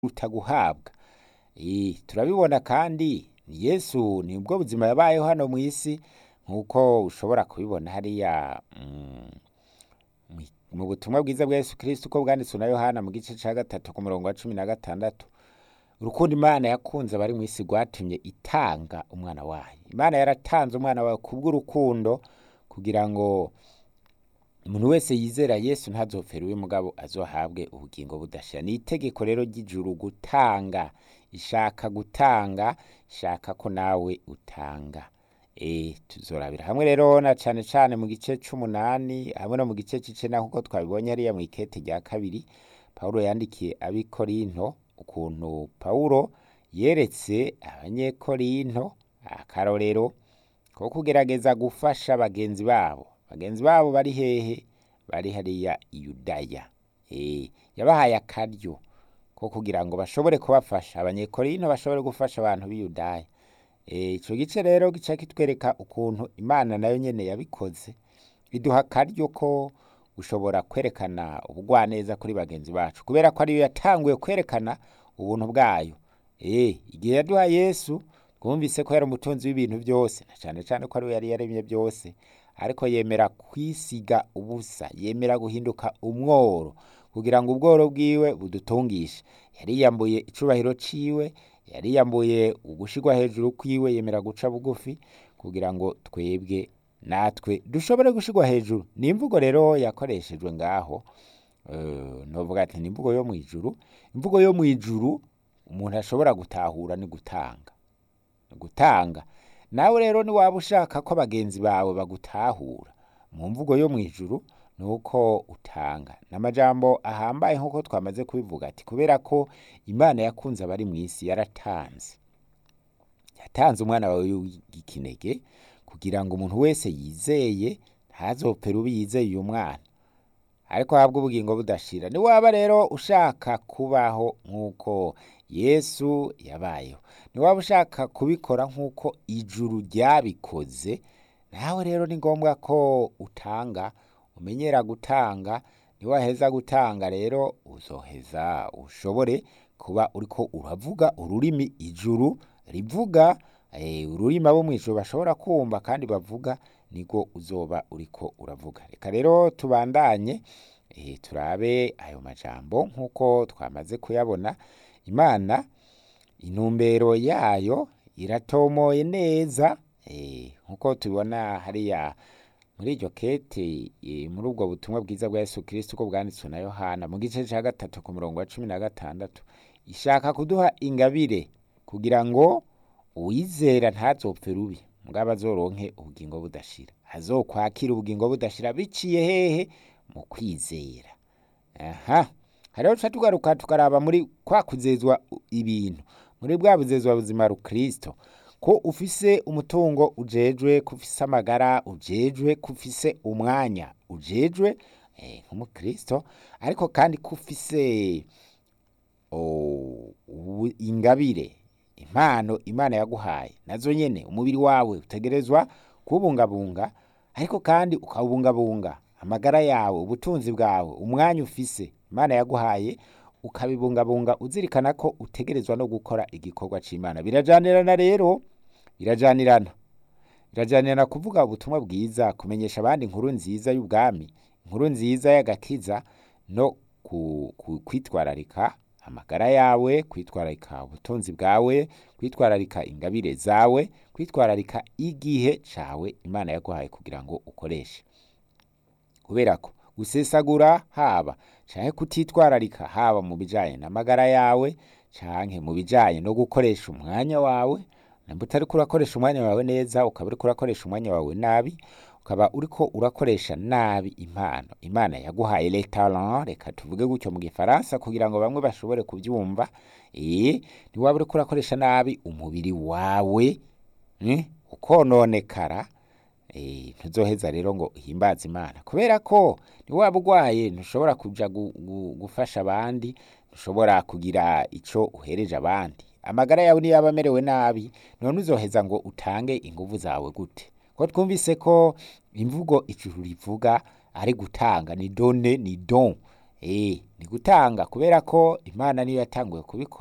kuruta guhabwa Eh, turabibona kandi yesu nibwo buzima yabayeho hano mu isi nk'uko ushobora kubibona hariya mm, mu- mu butumwa bwiza bwa yesu kristo uko bwanditswe na yohana mu gice ca gatatu ku murongo wa cumi na gatandatu urukundo imana yakunze abari mu isi rwatumye itanga umwana wayo imana yaratanze umwana wayo kubw'urukundo kugira ngo umuntu wese yizera yesu ntazopfere uwe mugabo azohabwe ubugingo budashira ni itegeko rero ry'ijuru gutanga ishaka gutanga ishaka ko nawe utanga e, tuzorabira hamwe rero na cane cane mu gice c'umunani hamwe no mu gice c'icenda nk'uko twabibonye hariya mw'ikete rya kabiri pawulo yandikiye abikorinto ukuntu pawulo yeretse abanyekorinto akarorero ko kugerageza gufasha bagenzi babo bagenzi babo bari hehe bari hariya i yudaya e, yabahaye akaryo ko kugira ngo bashobore kubafasha abanyekorinto bashobore gufasha abantu b'i yudaya Eh, ico gice rero gica kitwereka ukuntu imana nayo nyene yabikoze iduha akaryo ko gushobora kwerekana ubugwaneza kuri bagenzi bacu kubera ko ariyo yatanguye kwerekana ubuntu bwayo Eh, igihe yaduha yesu twumvise ko yari umutunzi w'ibintu byose na cane cane ko ariwe yari yaremye byose ariko yemera kwisiga ubusa yemera guhinduka umworo kugira ngo ubworo bwiwe budutungishe yariyambuye icubahiro ciwe yariyambuye ugushirwa hejuru kwiwe yemera guca bugufi kugira ngo twebwe natwe dushobore gushirwa hejuru ni imvugo rero yakoreshejwe ngaho eh, novuga ati ni imvugo yo mwijuru imvugo yo mwijuru umuntu ashobora gutahura ni gutanga gutanga nawe rero niwaba ushaka ko bagenzi bawe bagutahura mu mvugo yo mwijuru ni uko utanga n'amajambo ahambaye nk'uko twamaze kubivuga ati kubera ko imana yakunze abari mu isi yaratanze yatanze umwana wawe w'ikinege kugira ngo umuntu wese yizeye ntazopfere ubi yizeye uyu mwana ariko ahabwe ubugingo budashira niwaba rero ushaka kubaho nk'uko yesu yabayeho niwaba ushaka kubikora nk'uko ijuru ryabikoze nawe rero ni ngombwa ko utanga umenyera gutanga niwaheza gutanga rero uzoheza ushobore kuba uriko uravuga ururimi ijuru rivuga eh, ururimi abo mw'ijuru bashobora kumva kandi bavuga niko uzoba uriko uravuga reka rero tubandanye eh, turabe ayo majambo nk'uko twamaze kuyabona imana intumbero yayo iratomoye neza eh, nk'uko tubibona hariya muri iryo kete eh, muri ubwo butumwa bwiza bwa yesu kristo uko bwanditswe na yohana mu gice ca gatatu ku murongo wa cumi na gatandatu ishaka kuduha ingabire kugira ngo uwizera ntazopfe rubi mugabo azoronke ubugingo budashira azokwakira ubugingo budashira biciye hehe mu kwizera aha hariho tuca tugaruka tukaraba muri kwa kuzezwa ibintu muri bwa buzezwa buzima rukristo ko ufise umutungo ujejwe ko ufise amagara ujejwe ko ufise umwanya ujejwe eh, nk'umukristo ariko kandi ko ufise oh, ubu- ingabire impano imana yaguhaye nazo nyene umubiri wawe utegerezwa kuwubungabunga ariko kandi ukawubungabunga amagara yawe ubutunzi bwawe umwanya ufise imana yaguhaye ukabibungabunga uzirikana ko utegerezwa no gukora igikorwa c'imana birajanirana rero birajanirana birajanirana kuvuga ubutumwa bwiza kumenyesha abandi inkuru nziza y'ubwami inkuru nziza y'agakiza no ku, ku, kwitwararika amagara yawe kwitwararika ubutunzi bwawe kwitwararika ingabire zawe kwitwararika igihe cawe imana yaguhaye kugira ngo ukoreshe kubera ko gusesagura haba canke kutitwararika haba mu bijanye n'amagara yawe canke mu bijanye no gukoresha umwanya wawe namba utariko urakoresha umwanya wawe neza ukaba uriko urakoresha umwanya wawe nabi ukaba uriko urakoresha nabi impano imana yaguhaye les talents reka tuvuge gutyo mu gifaransa kugira ngo bamwe bashobore kuvyumva eh niwaba uriko urakoresha nabi umubiri wawe eh, ukononekara eh, ntuzoheza rero ngo uhimbaze imana kubera ko niwaba urwaye ntushobora kuja gu, gu, gufasha abandi ntushobora kugira ico uhereje abandi amagara yawe niyo yaba amerewe nabi none uzoheza ngo utange inguvu zawe gute ko twumvise ko imvugo ijuru rivuga ari gutanga ni done ni don eh ni gutanga kubera ko imana niyo yatanguye kubikora